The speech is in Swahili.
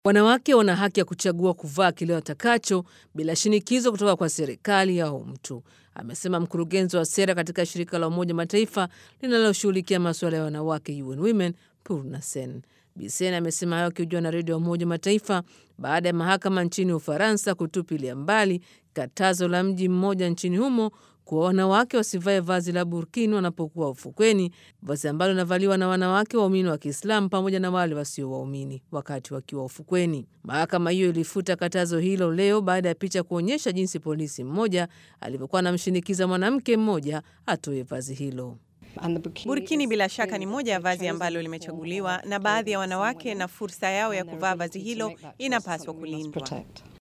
Wanawake wana haki ya kuchagua kuvaa kile watakacho bila shinikizo kutoka kwa serikali au mtu, amesema mkurugenzi wa sera katika shirika la Umoja Mataifa linaloshughulikia masuala ya wanawake UN Women, Purna Sen. Bisen amesema hayo akihojiwa na redio ya Umoja Mataifa baada ya mahakama nchini Ufaransa kutupilia mbali katazo la mji mmoja nchini humo kuwa wanawake wasivae vazi la burkini wanapokuwa ufukweni, vazi ambalo linavaliwa na wanawake waumini wa Kiislamu pamoja na wale wasio waumini wakati wakiwa ufukweni. Mahakama hiyo ilifuta katazo hilo leo baada ya picha kuonyesha jinsi polisi mmoja alivyokuwa anamshinikiza mwanamke mmoja atoe vazi hilo. Burkini bila shaka ni moja ya vazi ambalo limechaguliwa na baadhi ya wanawake, na fursa yao ya kuvaa vazi hilo inapaswa kulindwa.